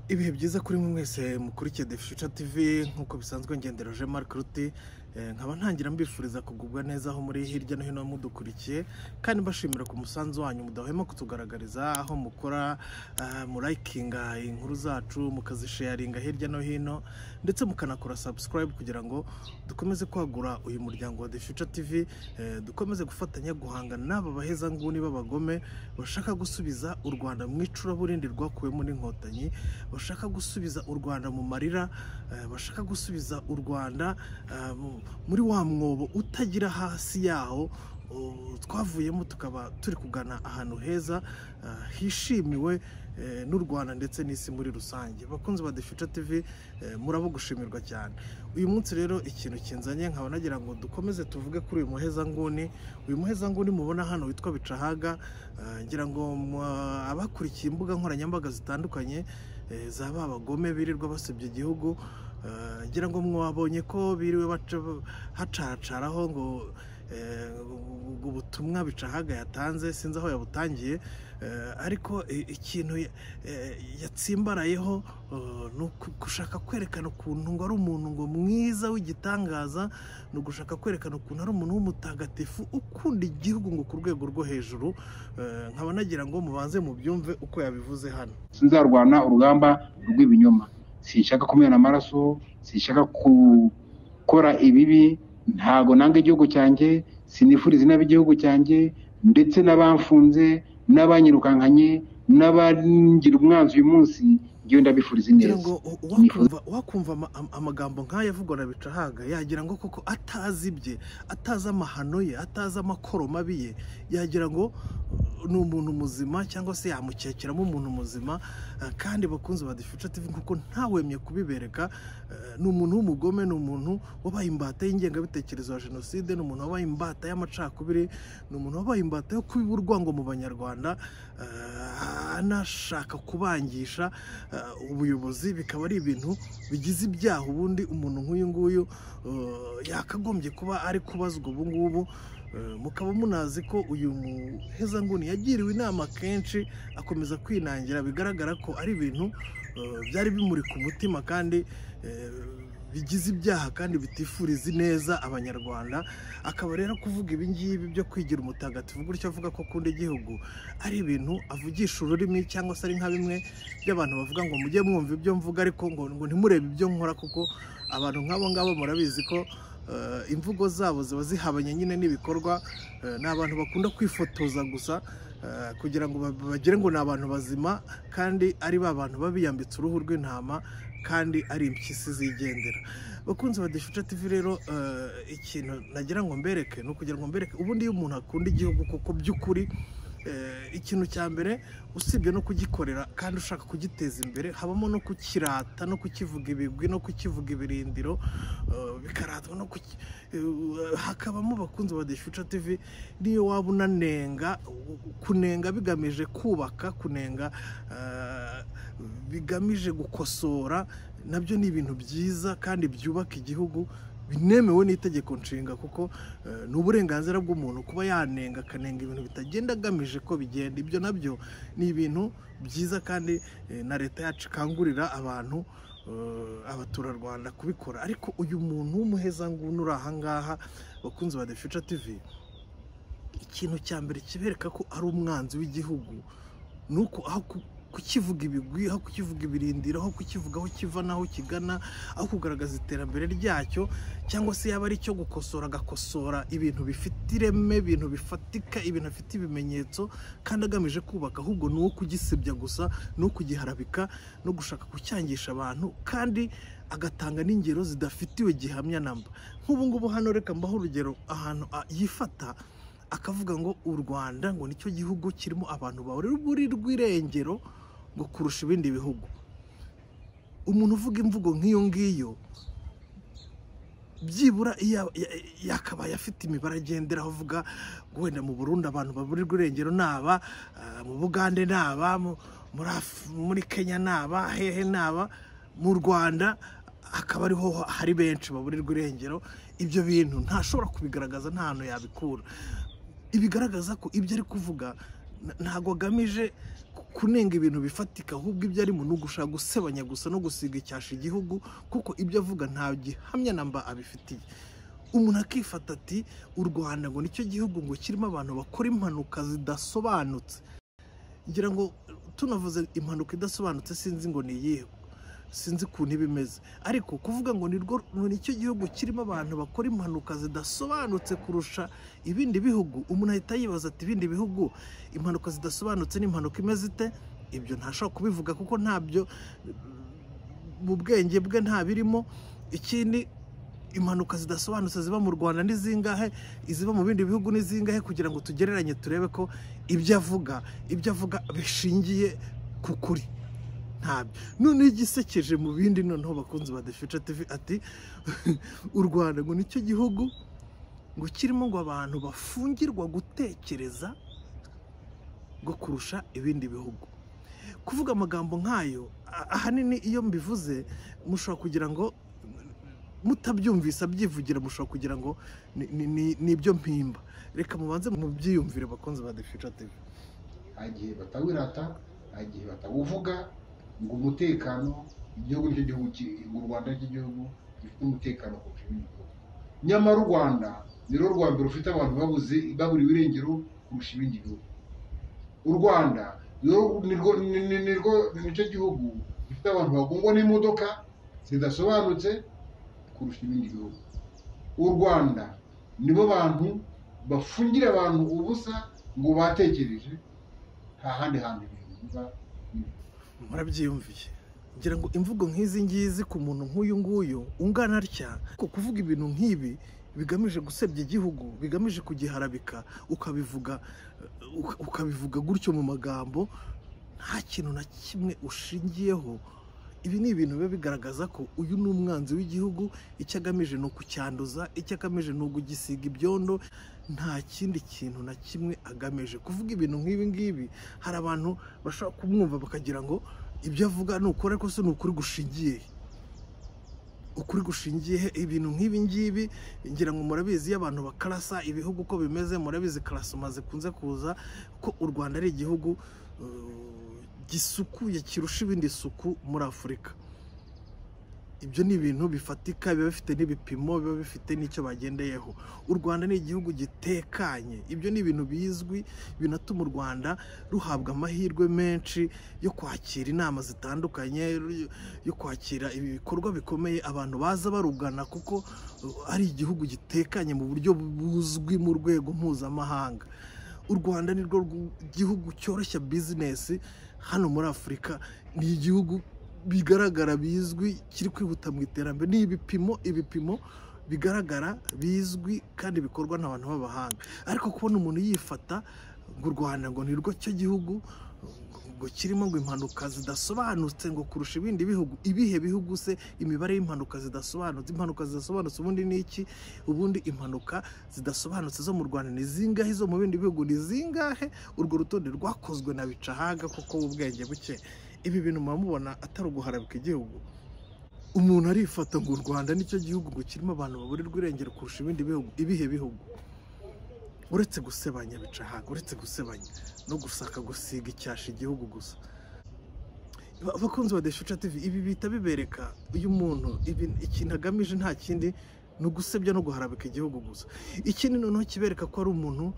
ibihe byiza kuri mwe mwese mukurikiye The Future TV nk'uko bisanzwe ngendera Roger Marc Ruti Eh, nkaba ntangira mbifuriza kugubwa neza aho muri hirya no hino mudukurikiye kandi mbashimira ku musanzu wanyu mudahwema kutugaragariza aho mukora ah, murayikinga inkuru zacu mukazisheyaringa hirya no hino ndetse mukanakora subscribe kugira ngo dukomeze kwagura uyu muryango wa The Future TV eh, dukomeze gufatanya guhangana n'aba bahezanguni b'abagome bashaka gusubiza u Rwanda mu icuraburindi rwakuwemo n'inkotanyi bashaka gusubiza u Rwanda mu marira eh, bashaka gusubiza u Rwanda eh, mu- muri wa mwobo utagira hasi yaho uh, twavuyemo tukaba turi kugana ahantu heza uh, hishimiwe eh, n'u Rwanda ndetse n'isi muri rusange bakunzi ba The Future TV eh, murabo gushimirwa cyane uyu munsi rero ikintu kinzanye nkaba nagira ngo dukomeze tuvuge kuri uyu muhezanguni uyu muhezanguni mubona hano witwa Bicahaga eh, ngira ngo mwa- abakurikiye imbuga nkoranyambaga zitandukanye eh, za ba bagome birirwa basebya igihugu Eh, ngira ngo mwabonye ko biriwe baca- hacacaraho ngo eh, ubwo ubutumwa bicahaga yatanze sinzi aho yabutangiye eh, ariko i- ikintu ya- eh, yatsimbarayeho eh, ni uku- gushaka kwerekana ukuntu ngo ari umuntu ngo mwiza w'igitangaza ni ugushaka kwerekana ukuntu ari umuntu w'umutagatifu ukunda igihugu ngo ku rwego rwo hejuru Eh, nkaba nagira ngo mubanze mubyumve uko yabivuze hano sinzarwana urugamba rw'ibinyoma sinshaka kumena amaraso sinshaka gukora ibibi ntago nanga igihugu cyanjye sinifuriza inabi igihugu cyanjye ndetse n'abamfunze n'abanyirukankanye n'abangira umwanzi uyu munsi ngewe ndabifuriza ngira ineza ngo u- uwakumva uwakumva ama- am- amagambo nk'aya avugwa na bicahaga yagira ngo koko atazi ibye atazi amahano ye atazi amakoro mabi ye yagira ngo uh, ni umuntu muzima cyangwa se yamukekeramo umuntu muzima uh, kandi bakunze ba Future TV kuko ntawemye kubibereka uh, ni umuntu w'umugome ni umuntu wabaye imbata y'ingengabitekerezo ya jenoside ni umuntu wabaye imbata y'amacakubiri ni umuntu wabaye imbata yo kubiba urwango mu banyarwanda uh, anashaka kubangisha uh, ubuyobozi bikaba ari ibintu bigize ibyaha ubundi umuntu nk'uyu nguyu uh, yakagombye kuba ari kubazwa ubu ngubu Uh, mukaba munazi ko uyu muhezanguni yagiriwe inama kenshi akomeza kwinangira bigaragara ko ari ibintu uh, byari bimuri ku mutima kandi uh, bigize ibyaha kandi bitifuriza ineza abanyarwanda akaba rero kuvuga ibi ngibi byo kwigira umutagatifu gutyo avuga ko akunda igihugu ari ibintu avugisha ururimi cyangwa se ari nka bimwe by'abantu bavuga ngo mujye mwumva ibyo mvuga ariko ngo ngo ntimurebe ibyo nkora kuko abantu nk'abo ngabo murabizi ko eh, imvugo zabo ziba zihabanye nyine n'ibikorwa eh, ni abantu bakunda kwifotoza gusa eh, kugira ngo ba- bagire ngo ni abantu bazima kandi ari ba bantu baba biyambitse uruhu rw'intama kandi ari impyisi zigendera bakunzi ba Difusha TV rero eh, ikintu nagira ngo mbereke ni ukugira ngo mbereke ubundi iyo umuntu akunda igihugu kuko by'ukuri eh, ikintu cya mbere usibye no kugikorera kandi ushaka kugiteza imbere habamo no kukirata no kukivuga ibigwi no kukivuga ibirindiro eh, bikaratwa no kuki eh, hakabamo bakunzi ba The Future TV niyo waba unanenga u- u- kunenga bigamije kubaka kunenga eh, bigamije gukosora nabyo ni ibintu byiza kandi byubaka igihugu binemewe n'itegeko nshinga kuko eh, ni uburenganzira bw'umuntu kuba yanenga akanenga ibintu bitagenda agamije ko bigenda ibyo nabyo ni ibintu byiza kandi eh, na leta yacu ikangurira abantu eh, abaturarwanda kubikora ariko uyu muntu w'umuhezanguni uri ahangaha bakunzi ba The Future TV ikintu cya mbere kibereka ko ari umwanzi w'igihugu ni uko aho ku- kukivuga ibigwi aho kukivuga ibirindiro aho kukivuga aho kiva n'aho kigana aho kugaragaza iterambere ryacyo cyangwa se yaba ari icyo gukosora agakosora ibintu bifite ireme ibintu bifatika ibintu bifite ibimenyetso kandi agamije kubaka ahubwo ni uwo kugisebya gusa ni uwo kugiharabika no gushaka kucyangisha abantu kandi agatanga n'ingero zidafitiwe gihamya namba nk'ubu ngubu hano reka mbaho urugero ahantu a- yifata akavuga ngo u Rwanda ngo nicyo gihugu kirimo abantu bahorera buri rw'irengero ngo kurusha ibindi bihugu umuntu uvuga imvugo nk'iyo ngiyo byibura iyo ya- ya- yakabaye afite imibare agenderaho avuga ngo wenda mu Burundi abantu baburirwa irengero ni aba ah, mu Bugande ni aba mu- muri Af- muri Kenya ni aba hehe ni aba mu Rwanda akaba ariho hari benshi baburirwa irengero ibyo bintu ntashobora kubigaragaza nta hantu yabikura ibigaragaza ko ibyo ari kuvuga ntabwo agamije kunenga ibintu bifatika ahubwo ibyo arimo ni ugushaka gusebanya gusa no gusiga icyasha igihugu kuko ibyo avuga nta gihamya na mba abifitiye umuntu akifata ati u rwanda ngo nicyo gihugu ngo kirimo abantu bakora impanuka zidasobanutse ngira ngo tunavuze impanuka idasobanutse sinzi ngo ni iyihe sinzi ukuntu iba imeze ariko kuvuga ngo ni rwo nicyo gihugu kirimo abantu bakora impanuka zidasobanutse kurusha ibindi bihugu umuntu ahita yibaza ati ibindi bihugu impanuka zidasobanutse ni impanuka imeze ite ibyo ntashobora kubivuga kuko ntabyo mu bwenge bwe nta birimo ikindi impanuka zidasobanutse ziba mu rwanda ni zingahe iziba mu bindi bihugu ni zingahe kugira ngo tugereranye turebe ko ibyo avuga ibyo avuga bishingiye ku kuri ntabyo noneho igisekeje mu bindi noneho bakunzi ba defica tivi ati u rwanda ngo nicyo gihugu ngo kirimo ngo abantu bafungirwa gutekereza ngo kurusha ibindi bihugu kuvuga amagambo nk'ayo a- ahanini iyo mbivuze mushobora kugira ngo mutabyumvise abyivugira mushobora kugira ngo ni- ni ni- ni ibyo mpimba reka mubanze mubyiyumvire bakunzi ba defica tivi hari igihe batawirata hari igihe batawuvuga ngo umutekano igihugu nicyo gihugu ki- ngo u rwanda nicyo gihugu gifite umutekano kurusha ibindi bihugu nyamara u rwanda ni rwo rwa mbere rufite abantu babuze baburiwe irengero kurusha ibindi bihugu u rwanda ni rwo- ni rwo- ni- ni- ni rwo- ni nicyo gihugu gifite abantu bagongwa n'imodoka zidasobanutse kurusha ibindi bihugu u rwanda nibo bantu bafungira abantu ubusa ngo batekereje nta handi hantu ibintu biba murabyiyumviye ngira ngo imvugo nk'izi ngizi ku muntu nk'uyu nguyu ungana atya ko kuvuga ibintu nk'ibi bigamije gusebya igihugu bigamije kugiharabika ukabivuga eh, uka- ukabivuga gutyo mu magambo nta kintu na kimwe ushingiyeho ibi ni ibintu biba bigaragaza ko uyu ni umwanzi w'igihugu icyo agamije ni ukucyanduza icyo agamije ni ukugisiga ibyondo nta kindi kintu na kimwe agamije kuvuga ibintu nk'ibi ngibi hari abantu bashobora kumwumva bakagira ngo ibyo avuga ni ukuri ariko se ni ukuri gushingiye he? ukuri gushingiye he? ibintu nk'ibi ngibi ngira ngo murabizi iyo abantu bakarasa ibihugu uko bimeze murabizi karasoma zikunze kuza ko u rwanda ari igihugu eh, gisukuye kirusha ibindi isuku muri afurika ibyo ni ibintu bifatika biba bifite n'ibipimo biba bifite n'icyo bagendeyeho u rwanda ni igihugu gitekanye ibyo ni ibintu bizwi binatuma u rwanda ruhabwa amahirwe menshi yo kwakira inama zitandukanye ru- yo kwakira ibikorwa bikomeye abantu baza barugana kuko uh, ari igihugu gitekanye mu buryo buzwi mu rwego mpuzamahanga u rwanda ni rwo rw- gihugu cyoroshya bizinesi hano muri afurika ni igihugu bigaragara bizwi kiri kwihuta mu iterambere ni ibipimo ibipimo bigaragara bizwi kandi bikorwa n'abantu b'abahanga ariko kubona umuntu yifata ngo u rwanda ngo ni rwo cyo gihugu ngo kirimo ngo impanuka zidasobanutse ngo kurusha ibindi bihugu ibihe bihugu se imibare y'impanuka zidasobanutse impanuka zidasobanutse ubundi ni iki ubundi impanuka zidasobanutse zo mu rwanda ni zingahe izo mu bindi bihugu ni zingahe urwo rutonde rwakozwe na bicahaga kuko ubwenge buke ibi bintu muba mubona atari uguharabika igihugu umuntu arifata ngo u rwanda nicyo gihugu ngo kirimo abantu baburirwa irengero kurusha ibindi bihugu ibihe bihugu uretse gusebanya bicahaga uretse gusebanya no gusaka gusiga icyasha igihugu gusa Ba- bakunzi ba deshuca tv ibi bihita bibereka uyu muntu ibi ikintu agamije nta kindi ni ugusebya no guharabika igihugu gusa ikindi noneho kibereka ko ari umuntu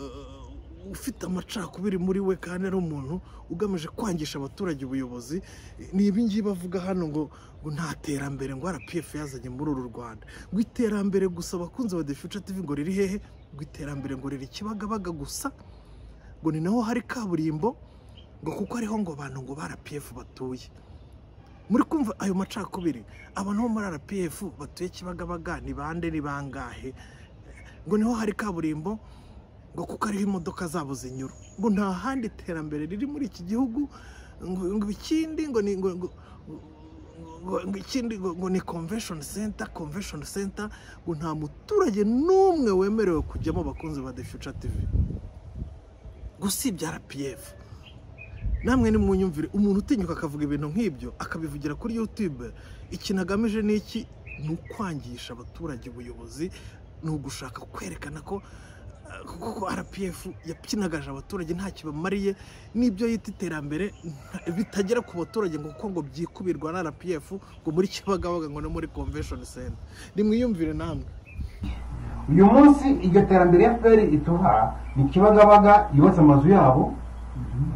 eh, ufite amacakubiri muri we kandi ari umuntu ugamije kwangisha abaturage ubuyobozi ni ibi ngibi bavuga hano ngo ngo nta terambere ngo rpf yazanye muri uru rwanda ngo iterambere gusa abakunzi ba deshuca tv ngo riri hehe ngo iterambere ngo riri kibagabaga gusa ngo ni naho hari kaburimbo ngo kuko ariho ngo abantu ngo ba rpf batuye muri kumva ayo macakubiri abantu bo muri rpf batuye kibagabaga ni bande ni bangahe ngo niho hari kaburimbo ngo kuko ariho imodoka zabo zinyura ngo nta handi iterambere riri muri iki gihugu ngo ngo ikindi ngo ni ngo ngo- ngo- ngo ikindi ngo ngo ni convention center convention center ngo nta muturage n'umwe wemerewe kujyamo bakunzi ba the future tv gusibya rpf namwe ni munyumvire umuntu utinyuka akavuga ibintu nk'ibyo akabivugira kuri youtube ikintu agamije ni iki ni ukwangisha abaturage ubuyobozi ni ugushaka kwerekana ko kuko rpf yakinagaje abaturage nta kibamariye n'ibyo yita iterambere nta- bitagera ku baturage ngo kuko ngo byikubirwa na rpf ngo muri kibagabaga ngo no muri convention center nimwiyumvire namwe uyu munsi iryo terambere ya fpr ituha ni kibagabaga yubatse amazu yabo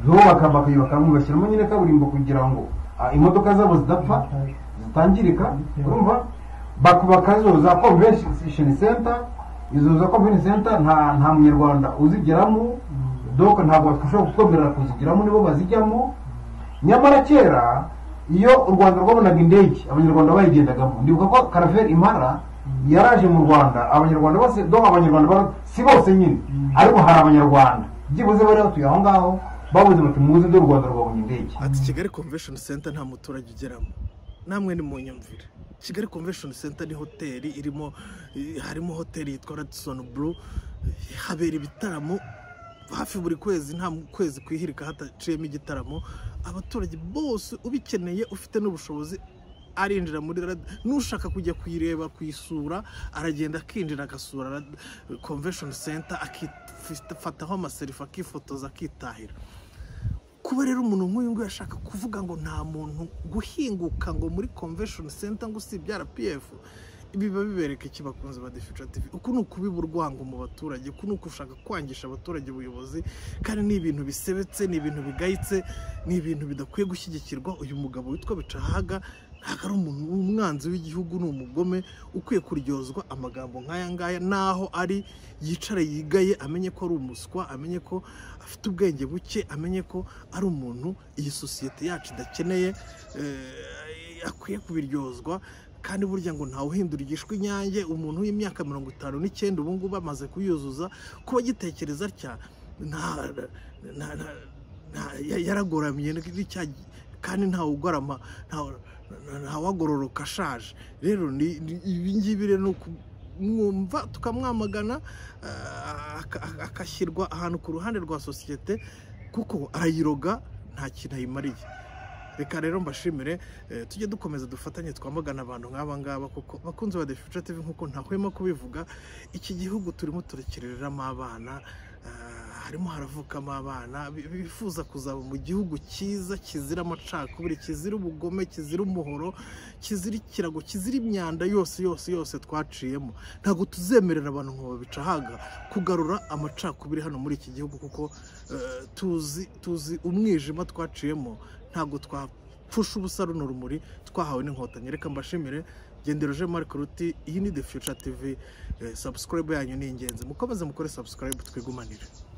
yubaka bakayubakamo bashyiramo nyine kaburimbo kugira ngo ah, imodoka zabo zidapfa zitangirika urumva bakubaka zoza convention center izo za convention center nta nta munyarwanda uzigeramo donc ntabwo twashobora kutwemerera kuzigeramo nibo bazijyamo nyamara kera iyo u rwanda rwabonaga indege abanyarwanda bayigendagamo ndibuka ko karaveri impara yaraje mu rwanda abanyarwanda bose dore abanyarwanda bara- si bose nyine ariko hari abanyarwanda byibuze bari batuye aho ngaho babuze bati muzi dore u rwanda rwabonye indege ati kigali convention center nta muturage ugeramo namwe ni mu nyumvire kigali convention center ni hoteli irimo eh, harimo hoteli yitwa radisson blue eh, habera ibitaramo hafi buri kwezi nta mu- kwezi kwihirika hataciyemo igitaramo abaturage bose ubikeneye ufite n'ubushobozi arinjira muri rad n'ushaka kujya kuyireba kuyisura aragenda akinjira agasura Rad- convention center akifataho amaserifa akifotoza akitahira kuba rero umuntu nk'uyu nguyu ashaka kuvuga ngo nta muntu guhinguka ngo muri convention center ngo usibye rpf ibi biba bibereka iki bakunze ba deficative uku ni ukubiba urwango mu baturage uku ni ugushaka kwangisha abaturage ubuyobozi kandi ni ibintu bisebetse ni ibintu bigayitse ni ibintu bidakwiye gushyigikirwa uyu mugabo witwa bicahaga ntabwo ari umuntu w'umwanzi w'igihugu ni umugome ukwiye kuryozwa amagambo nk'aya ngaya n'aho ari yicare yigaye amenye ko ari umuswa amenye ko afite ubwenge buke amenye ko ari umuntu iyi sosiyete yacu idakeneye eh, akwiye kubiryozwa kandi burya ngo ntawe uhindura igishwi inyange umuntu w'imyaka mirongo itanu n'icyenda ubu ngubu amaze kuyuzuza kuba agitekereza atya nta nta- nta- nta- ya- yaragoramye ni cya kandi ntawugorama ntawagororoka ashaje rero ni- ni- ibi ngibi rero ni ukumwumva tukamwamagana ah, aka- aka- agashyirwa ahantu ku ruhande rwa sosiyete kuko arayiroga nta kintu ayimariye reka rero mbashimire eh, tujye dukomeza dufatanye twamagana abantu nk'aba ngaba kuko bakunze ba Defuture TV nk'uko ntahwema kubivuga iki gihugu turimo turakereramo abana ah, harimo haravukamo abana bi- bifuza kuzaba mu gihugu cyiza kizira amacakubiri kizira ubugome kizira umuhoro kizira ikirago kizira imyanda yose yose yose twaciyemo ntabwo tuzemerera abantu ngo babicahaga kugarura amacakubiri hano muri iki gihugu kuko eh, tuzi tuzi umwijima twaciyemo ntabwo twapfusha ubusa runo rumuri twahawe n'inkotanyi reka mbashimire gendero je marc ruti iyi ni the future tv eh, subscribe yanyu ni ingenzi mukomeze mukore subscribe twigumanire